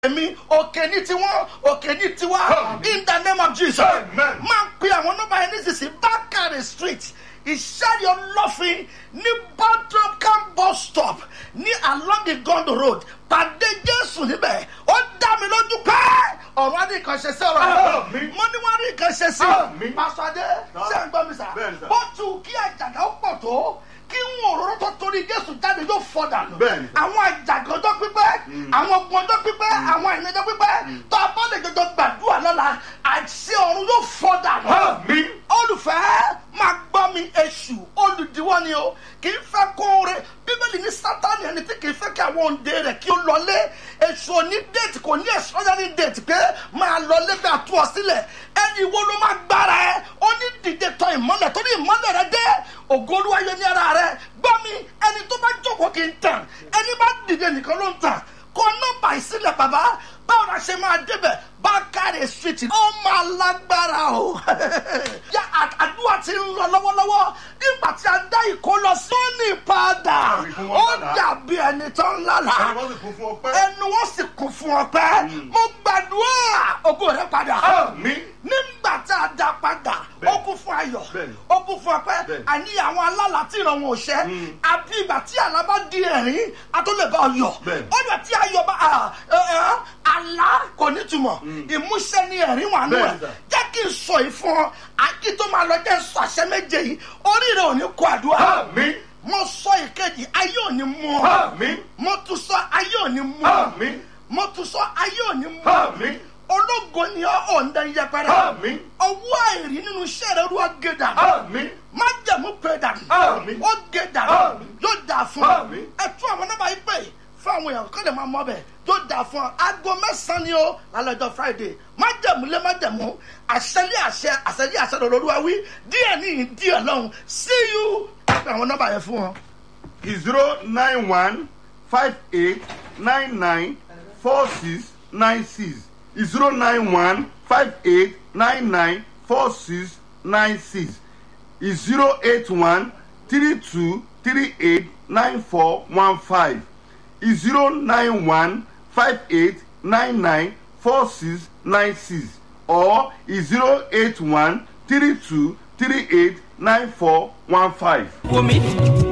èmi òkè ní tiwọn òkè ní tiwa in the name of jesus Amen. máa pe àwọn nọ́mbà yẹn nísinsìnyí bákàrẹ̀ street ìṣẹ́rí ọlọ́fin ní bọ́dọ̀kan bus stop ní along igondo road pàdé jésù níbẹ̀ ó dá mi lójú pé ọ̀rọ̀ á ní nǹkan ṣe sí ọ̀rọ̀ yẹn Àmín. mo ní wọ́n á ní nǹkan ṣe sí Àmín. pásítọ̀ adé ṣé ń gbọ́ mi sà Bẹ́ẹ̀ni sà. bó tu kí àjàgà ó pọ̀ tó kí ń òróró tó torí jésù jáde yóò fọ́ dànù Bẹ́ẹ̀ni sà. àwọn àjàgà ọjọ́ pípẹ́ àwọn ogun ọjọ́ pípẹ́ àwọn àìní ọjọ́ pípẹ́ tó a bá lè jọjọ gbàdúrà lọ́la àṣẹ ọ̀run yóò fọ́ dànù Àmín. olùfẹ́ máa gbọ́ mi èṣù olùdíwọ́ ni o kì í fẹ́ kó o re bíbélì ní sátani ẹni tí kì í fẹ́ kí àwọn òǹde rẹ̀ kí ó lọlé èṣù òní déètì kò ní extraordinary déètì pé máa lọlé bí àtú ọ sílẹ̀ ẹni wo ló máa gbára ẹ ó ní dìde tọ ìmọ́lẹ̀ tó ní ìmọ́lẹ̀ rẹ dé ògo olúwa yẹ ní ara rẹ gbọ́ mi ẹni tó bá jókòó kì í tàn ẹni bá dìde nìkan ló ń tàn kọ nọmba ìsílẹ̀ bàbá báwo la ṣe máa débẹ̀ bákàrẹ̀ street ó máa lágbára o yá à- àdúrà ti ń lọ lọ́wọ́lọ́wọ́ nígbà tí a dá ìkó lọ sóní padà Àbí fún ó wọn padà. dàbí ẹni tó ń lálà Ẹni wọ́n sì kún fún ọpẹ́. ẹnu wọn sì kún fún ọpẹ́ mo gbàdúrà ògo rẹ padà Àmín. nígbà tí a dá padà ó Bẹ́ẹ̀ni. kún fún ayọ̀ Bẹ́ẹ̀ni. ó kún fún ọpẹ́ Bẹ́ẹ̀ni. àní àwọn alálà tí ìran wọn ò ṣẹ àbí ìgbà tí àlá bá di ẹ̀rín a tó lè bá ọ yọ̀ Bẹ́ẹ̀ni. ó dẹ̀ tí ayọ̀ bá à, ẹ, ẹ, àlá kò ní túmọ̀ ìmúṣẹ ní ẹ̀rín wà nù ẹ̀ Bẹ́ẹ̀ni, sir. jẹ́ kí n sọ yìí fún ọ àkí tó máa lọ jẹ́ sọ àṣẹ méje yìí orí rẹ ò ní kó àdúrà Àmín. mo sọ ìkejì ayé ò ní mú ọ Àmín. mo tún sọ ayé ò ní mú ọ Àmín. mo tún sọ ayé ò ní mú ọ Àmín. ológo ni ọ ọ̀ǹda yẹpẹrẹ Àmín. ọwọ́ àìrí nínú iṣẹ́ rẹ olúwa gé dànù Àmín. má jẹ̀mú pé dànù Àmín. ó gé dànù Àmín. yóò dà fún ọ Àmín. ẹ tún àwọn nọ́mbà yìí pè fún àwọn èèyàn kọ́ lè máa mọ bẹ̀ yóò dà fún ọ aago mẹ́sàn-án ni ó lálẹ́jọ́ friday má jẹ̀mú lé má jẹ̀mú àṣẹlé àṣẹ àṣẹlé àṣẹ lọ́dọ̀ olúwa wí díẹ̀ ní ìhìn díẹ̀ lọ́hùn see you ẹ pè àwọn nọ́mbà yẹn fún wọn. zero nine one five eight nine nine four six nine six zero nine one five eight nine nine four six nine six zero eight one three two three eight nine four one five zero nine one five eight nine nine four six nine six or zero eight one three two three eight nine four one five. wò mí